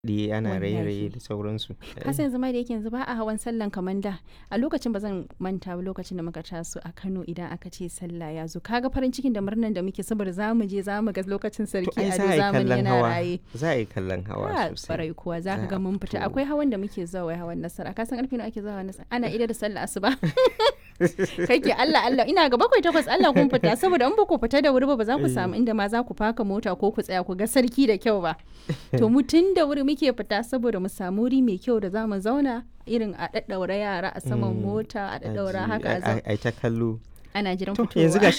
kiɗe ana Wallahi. raye-raye da sauransu. Kasan yanzu ma da yake yanzu ba a hawan sallan kamar da a lokacin ba zan manta ba lokacin da muka taso a Kano idan aka ce sallah ya zo kaga farin cikin da murnan da muke saboda za mu je za mu ga lokacin To sarki ai a za a yi zamani kallon yana hawa. raye Za a yi kallon hawa Ah, sosai. farai kuwa za ka ga Ah, mun fita to. akwai hawan da muke zuwa wai hawan nasara ka san karfe nawa ake zuwa hawan nasara ana ida da sallah asuba kake Allah Allah ina ga bakwai takwas Allah kun fita saboda in ba ku fita da wuri ba ba za ku samu inda ma za ku faka mota ko ku tsaya ku ga sarki da kyau ba to mu tun da wuri muke fita saboda mu samu wuri mai kyau da za mu zauna irin a daddaura yara a saman Mm, mota a daddaura Aji- haka a a- zau- a- ai ta kallo. ana jiran To fitowa yanzu gashi